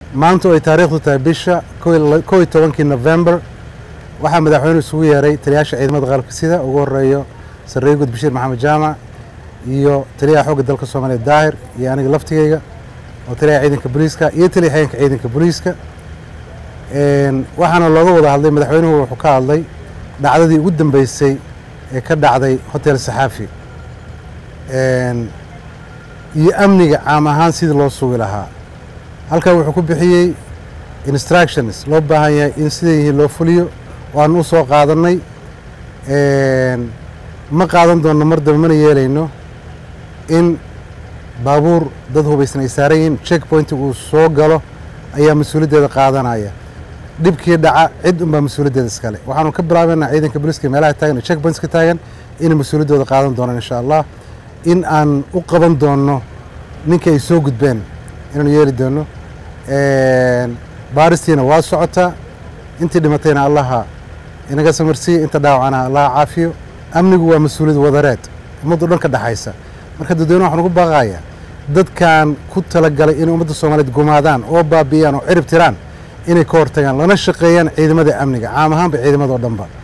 maanta oo ay taariikhdu tahay bisha kow iyo tobankii november waxaa madaxweynuhu isugu yeeray taliyaasha ciidamada qalabka sida ugu horeeyo sarreeye gud bashiir maxamed jaamac iyo taliyaha xoogga dalka soomaaliya daahir iyo aniga laftigeyga oo taliyaha ciidanka booliiska iyo taliya xigeenka ciidanka booliiska waxaana looga wada hadlay madaxweynuhu wuxuu ka hadlay dhacdadii ugu dambeysay ee ka dhacday hotel saxaafi iyo amniga caam ahaan sidii loo sugi lahaa halkan wuxuu ku bixiyey instructions loo baahan yahay in sida yihiin loo fuliyo waanu u soo qaadannay ma qaadan doonno mar dambe mana yeelayno in baabuur dad hubaysan ay saaran yihiin check pointig uu soo galo ayaa mas-uuliyaddeeda qaadanaya dhibkii dhaca cid unbaa mas-uuliyaddeeda iskale waxaanu ka bilaabaynaa ciidanka booliiska meelaha taagan ee check pointska taagan inay mas-uuliyaddooda qaadan doonaan insha allah in aan u qaban doonno ninka ay soo gudbeen inaanu yeeli doonno baaristiina waa socotaa intii dhimatayna allaha inaga samarsiiya inta dhaawacana allaha caafiyo amnigu waa mas-uuliyad wadareed ummaddu dhan ka dhexaysa marka dadweyne waxaan ugu baaqayaa dadkan ku talagalay inay ummadda soomaaliyeed gumaadaan oo baabi'iyaan oo cirib tiraan inay ka hortagaan lana shaqeeyaan ciidamada amniga caam ahaanba ciidamadao dhanba